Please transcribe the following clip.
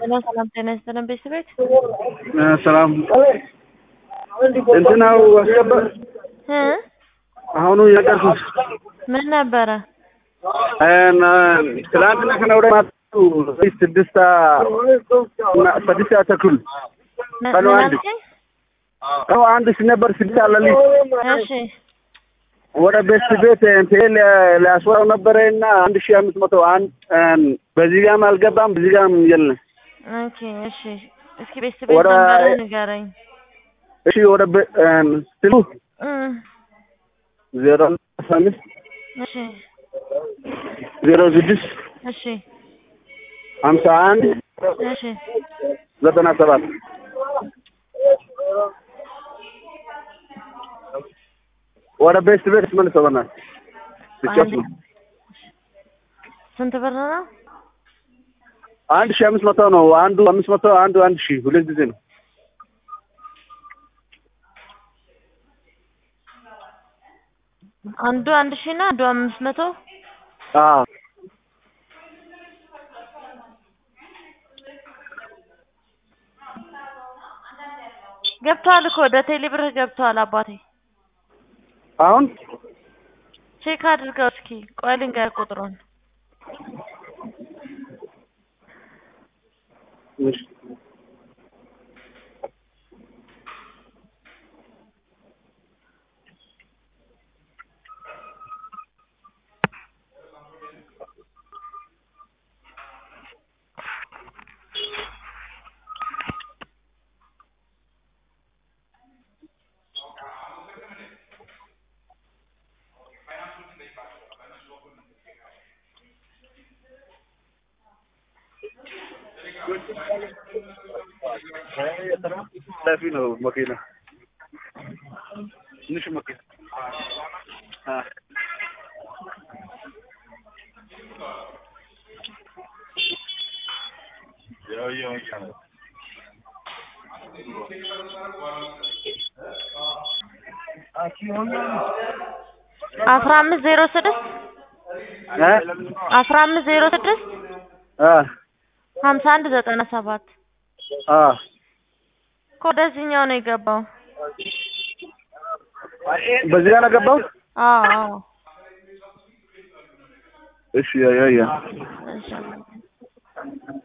ሰላም ሰላም፣ ጤና ይስጥልን ቤተሰቦች። ሰላም እንትናው አስገባ እ አሁኑ የነገርኩት ምን ነበረ? ትላንትና ከነገ ወዲያ ማታ ስድስት ስድስት ሰዓት ተኩል ምን ቀኑ ምን አንድ አልከኝ? ቀኑ አንድ ሲነበር ስድስት አለልኝ እሺ ወደ ቤት ቤት እንትን ሊያስወራው ነበረ እና አንድ ሺህ አምስት መቶ አንድ በዚህ ጋም አልገባም በዚህ ጋም የለም። ኦኬ እሺ። እስኪ ቤተሰቦች ወደ- ነበር ንገረኝ። እሺ ወደ ቤ- ስሉ እ ዜሮ አስራ አምስት እሺ ዜሮ ስድስት እሺ ሀምሳ አንድ እሺ ዘጠና ሰባት ወደ ቤት ቤት መልሰው በእናትህ ብቻስ ነው ስንት ብር ነው? አንድ ሺህ አምስት መቶ ነው። አንዱ አምስት መቶ አንዱ አንድ ሺህ ሁለት ጊዜ ነው። አንዱ አንድ ሺህ እና አንዱ አምስት መቶ አዎ ገብቷል እኮ ወደ ቴሌ ብር ገብቷል። አባቴ አሁን ቼክ አድርገው እስኪ። ቆይ ልንገርህ ቁጥሩን እሺ ሰፊ ነው መኪና ትንሽ መኪና አ አስራ አምስት ዜሮ ስድስት እ አስራ አምስት ዜሮ ስድስት አ ሀምሳ አንድ ዘጠና ሰባት አ እኮ ወደዚህኛው ነው የገባው። በዚህ ጋር ገባው። አዎ አዎ እሺ ያ ያ ያ እሺ